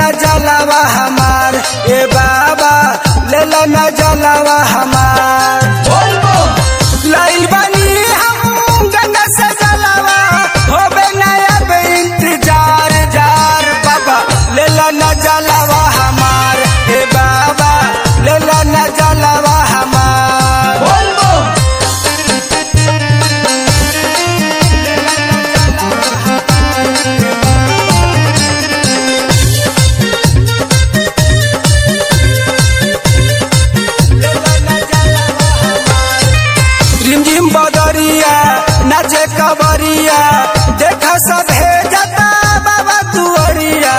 जलावा हमार ए बाबा ले लो न जलावा हमार लाइल बनी हम गंगा से जलावा होबे न अब इंतजार जार बाबा ले लो न जलावा हमार ए बाबा ले लो न जलावा हमार रिमझिम बदरिया नाचे कबरिया देखा सब है जाता बाबा दुअरिया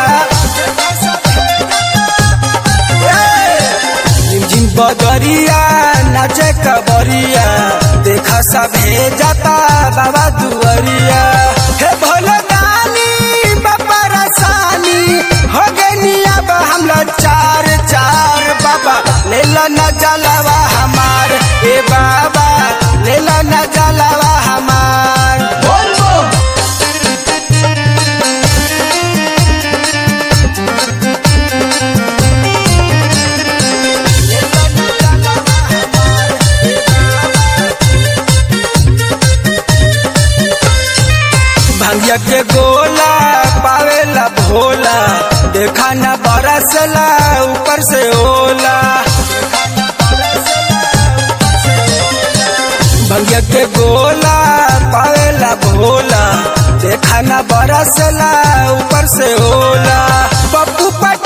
रिमझिम बदरिया नाचे कबरिया देखा सब है जाता बाबा दुअरिया हे भोले दानी बाबा रसानी हो गई अब हम लोग चार चार बाबा ले लो न जलावा हमार ए बाबा ले लो न जलावा हमार भंगिया के गोला पावेला भोला देखा न बरसला ऊपर से ओला भंगिया के गोला पावेला भोला देखा न बरसला ऊपर से ओला पप्पू पट